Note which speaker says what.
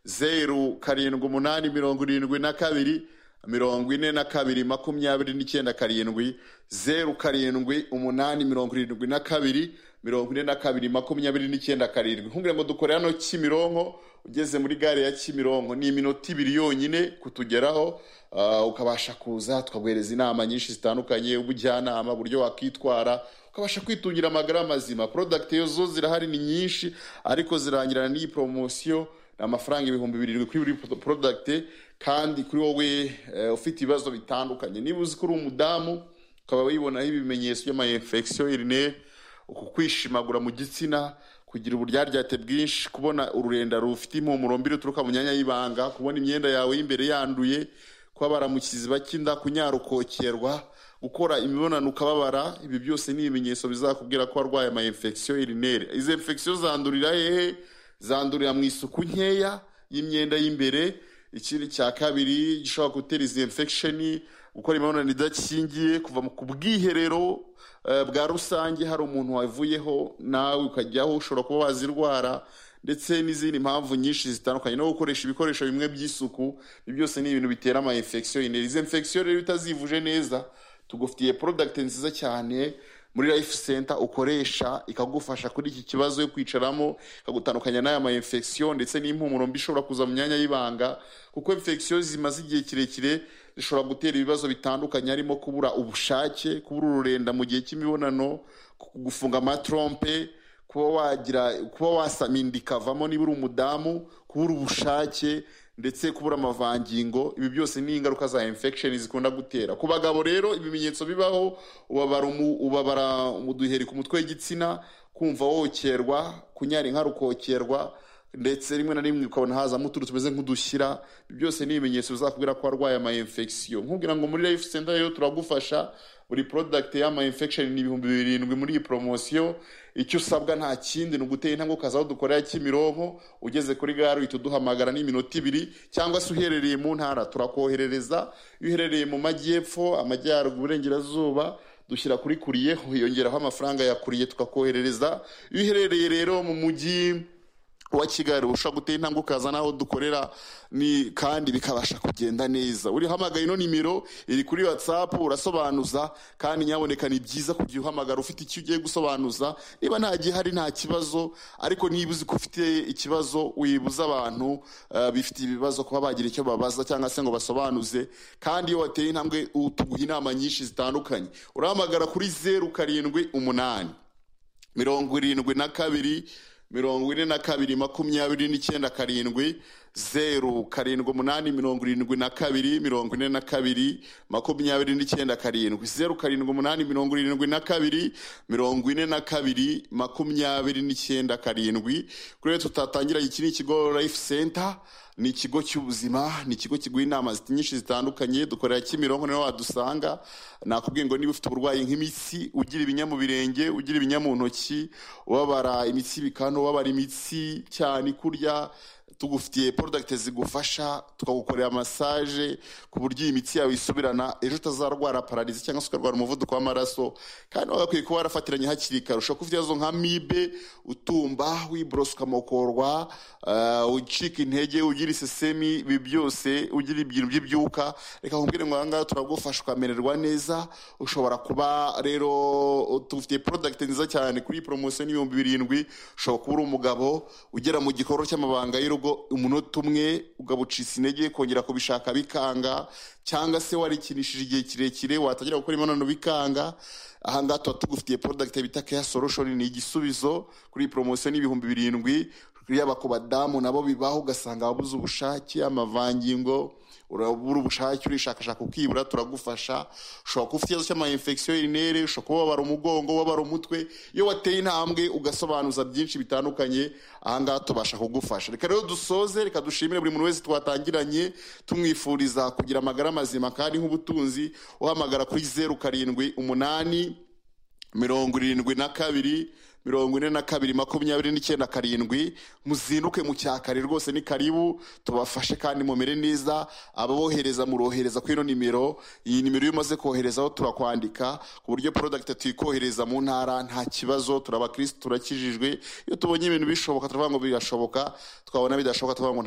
Speaker 1: zeru karindwi umunani mirongo irindwi na kabiri mirongo ine na kabiri makumyabiri n'icyenda karindwi zeru karindwi umunani mirongo irindwi na kabiri mirongo ine na kabiri makumyabiri n'icyenda karindwi nkubwira ngo dukore hano kimironko ugeze muri gare ya kimironko ni iminota ibiri yonyine kutugeraho uh, ukabasha kuza tukaguhereza inama nyinshi zitandukanye ubujyanama uburyo wakwitwara ukabasha kwitungira amagara mazima porodagiti zo zirahari ni nyinshi ariko zirangirana n'iyi poromosiyo ni amafaranga ibihumbi birindwi kuri buri porodagiti kandi kuri wowe eh, ufite ibibazo bitandukanye niba uzi ko uri umudamu ukaba wibonaho ibimenyetso by'amayinfegisiyo irineye uku kwishimagura mu gitsina kugira uburyaryate bwinshi kubona ururenda rufite impumuro mbi ruturuka mu myanya y'ibanga kubona imyenda yawe y'imbere yanduye kuba baramukizi bakinda kunyarukokerwa gukora imibonano ukababara ibi byose ni ibimenyetso bizakubwira ko warwaye ama infection urinere izi infection zandurira hehe zandurira mu isuku nkeya y'imyenda y'imbere ikindi cya kabiri gishobora gutera izi infection gukora imibonano idakingiye kuva ku bwiherero eh, bwa rusange hari umuntu wavuyeho nawe ukajyaho ushobora kuba wazirwara ndetse n'izindi mpamvu nyinshi zitandukanye no gukoresha ibikoresho bimwe by'isuku ibi byose ni ibintu bitera ama infection izi infection rero utazivuje neza tugufitiye product nziza cyane muri life center ukoresha ikagufasha kuri iki kibazo yo kwicaramo ikagutandukanya n'aya ma infection ndetse n'impumuro mbi ishobora kuza mu myanya y'ibanga kuko infection zimaze igihe kirekire zishobora gutera ibibazo bitandukanye harimo kubura ubushake kubura ururenda mu gihe cy'imibonano ku- gufunga amatrompe kuba wagira kuba wasamindi ikavamo niba uri umudamu kubura ubushake ndetse kubura amavangingo ibi byose ni ingaruka za infection zikunda gutera ku bagabo rero ibimenyetso bibaho ubabara umu- ubabara umuduheri ku mutwe w'igitsina kumva wokerwa kunyara inka rukokerwa ndetse rimwe na rimwe ukabona hazamo utuntu tumeze nk'udushyira Ibi byose ni ibimenyetso bizakubwira ko warwaye ama infection nkubwira ngo muri life center rero turagufasha buri product y'ama infection ni ibihumbi birindwi muri iyi promosiyo icyo usabwa nta kindi ni ugutera intambwe ukaza aho dukorera kimironko ugeze kuri gare uhita uduhamagara n'iminota ibiri cyangwa se uherereye mu ntara turakoherereza iyo uherereye mu majyepfo amajyaruguru uburengerazuba dushyira kuri kuriye hiyongeraho amafaranga ya kuriye tukakoherereza iyo uherereye rero mu mujyi wa kigali ushobora gutera intambwe ukaza n'aho dukorera ni kandi bikabasha kugenda neza urihamagaye ino nimero iri kuri watsapu urasobanuza kandi nyaboneka ni byiza kugira uhamagara ufite icyo ugiye gusobanuza niba nta gihari nta kibazo ariko niba uzi ko ufite ikibazo wibuza abantu eh, bifitiye ibibazo kuba bagira icyo babaza cyangwa se ngo basobanuze kandi iyo wateye intambwe u- tuguha inama nyinshi zitandukanye urahamagara kuri zeru karindwi umunani mirongo irindwi na kabiri mirongo ine na kabiri makumyabiri n'icyenda karindwi zeru karindwi umunani mirongo irindwi na kabiri mirongo ine na kabiri makumyabiri n'icyenda karindwi zeru karindwi umunani mirongo irindwi na kabiri mirongo ine na kabiri makumyabiri n'icyenda karindwi kuri rero tutatangira iki ni ikigo life center ni ikigo cy'ubuzima ni ikigo kiguha inama zit- nyinshi zitandukanye dukorera kimironko niho wadusanga nakubwiye ngo niba ufite uburwayi nk'imitsi ugira ibinya mu birenge ugira ibinya mu ntoki ubabara imitsi bikano ubabara imitsi cyane kurya tugufitiye porodagiti zigufasha tukagukorera masaje ku buryo iyi mitsi yawe isubirana ejo utazarwara pararizi cyangwa se ukarwara umuvuduko w'amaraso kandi wagakwiye kuba warafatiranye hakiri kare ushobora kufite ibibazo nka mibe utumba wiborosa ukamokorwa eh, ucika intege ugira isesemi ibi byose ugira ibintu by'ibyuka reka nkubwire ngo ahangaha turagufasha ukamererwa neza ushobora kuba rero tufite porodagiti nziza cyane kuri iyi poromosiyo n'ibihumbi birindwi ushobora kuba uri umugabo ugera mu gikorwa cy'amabanga y'urugo umunota umwe ugaba ucitse intege kongera kubishaka bikanga cyangwa se warikinishije igihe kirekire watangira gukora imibonano bikanga ahangaha tuba tugufitiye porodagiti bita keya solushoni ni igisubizo kuri iyi poromosiyo n'ibihumbi birindwi yaba ku badamu nabo bibaho ugasanga wabuze ubushake amavangingo urabura ubushake urishakashaka ukibura turagufasha ushobora kuba ufite ikibazo cy'amayinfegisiyo y'inere ushobora kuba wabara umugongo wabara umutwe iyo wateye intambwe ugasobanuza byinshi bitandukanye ahangaha tubasha kugufasha reka rero dusoze reka dushimire buri muntu wese twatangiranye tumwifuriza kugira amagara mazima kandi nk'ubutunzi uhamagara kuri zeru karindwi umunani mirongo irindwi na kabiri mirongo ine na kabiri makumyabiri n'icyenda karindwi muzinduke mu cyakare rwose ni karibu tubafashe kandi mumere neza ababohereza murohereza kuri ino nimero iyi nimero iyo umaze koherezaho turakwandika ku buryo porodagiti tuyikohereza mu ntara nta kibazo turabakirisitu turakijijwe iyo tubonye ibintu bishoboka turavuga ngo birashoboka twabona bidashoboka turavuga ngo